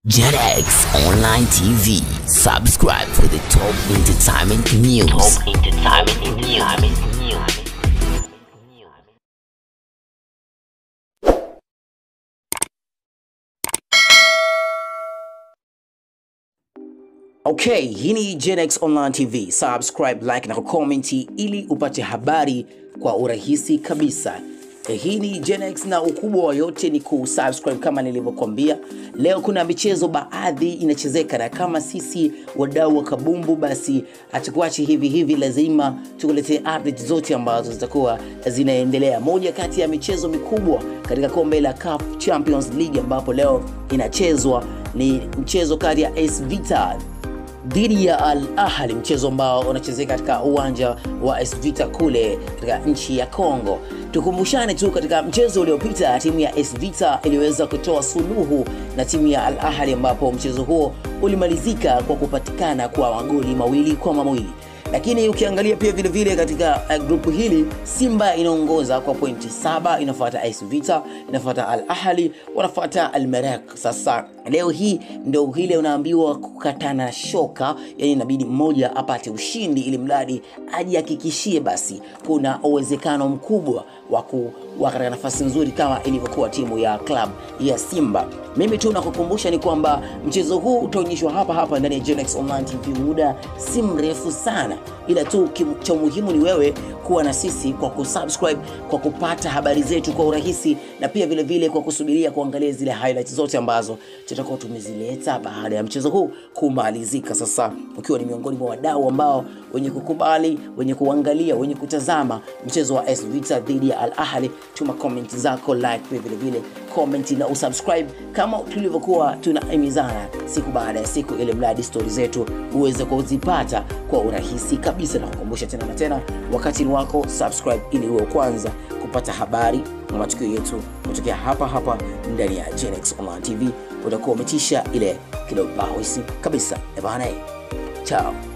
JetX Online TV. Subscribe for the top entertainment news. Top entertainment news. Okay, hii ni GenX Online TV. Subscribe, like na kucomment ili upate habari kwa urahisi kabisa. Eh, Hii ni GenX na ukubwa wa yote ni kusubscribe kama nilivyokuambia. Leo kuna michezo baadhi inachezeka na kama sisi wadau wa kabumbu basi hatukuachi hivi hivi, lazima tukuletee update zote ambazo zitakuwa zinaendelea. Moja kati ya michezo mikubwa katika kombe la CAF Champions League ambapo leo inachezwa ni mchezo kati ya AS Vita dhidi ya Al Ahly, mchezo ambao unachezeka katika uwanja wa AS Vita kule katika nchi ya Congo. Tukumbushane tu, katika mchezo uliopita timu ya AS Vita iliweza kutoa suluhu na timu ya Al Ahly, ambapo mchezo huo ulimalizika kwa kupatikana kwa magoli mawili kwa mawili lakini ukiangalia pia vile vile katika uh, grupu hili Simba inaongoza kwa pointi saba, inafuata AS Vita, inafuata Al Ahli, wanafuata Al Merrek. Sasa leo hii ndio ile unaambiwa kukatana shoka, yani inabidi mmoja apate ushindi ili mradi ajihakikishie basi kuna uwezekano mkubwa wa kuwa katika nafasi nzuri kama ilivyokuwa timu ya club ya Simba. Mimi tu nakukumbusha ni kwamba mchezo huu utaonyeshwa hapa hapa ndani ya Genex Online TV muda si mrefu sana, ila tu kim- cha muhimu ni wewe kuwa na sisi kwa kusubscribe, kwa kupata habari zetu kwa urahisi, na pia vile vile kwa kusubiria kuangalia zile highlights zote ambazo tutakuwa tumezileta baada ya mchezo huu kumalizika. Sasa ukiwa ni miongoni mwa wadau ambao wenye kukubali, wenye kuangalia, wenye kutazama mchezo wa AS Vita dhidi ya Al Ahly, tuma comment zako, like pia vile vile comment na usubscribe kama tulivyokuwa tunaimizana siku baada ya siku, ili mradi stori zetu uweze kuzipata kwa urahisi kabisa. Na kukumbusha tena na tena, wakati ni wako, subscribe ili uwe wa kwanza kupata habari na matukio yetu kutokea hapa hapa ndani ya Genex Online TV. Utakuwa umetisha ile kidogo bahisi kabisa. Ebana, chao.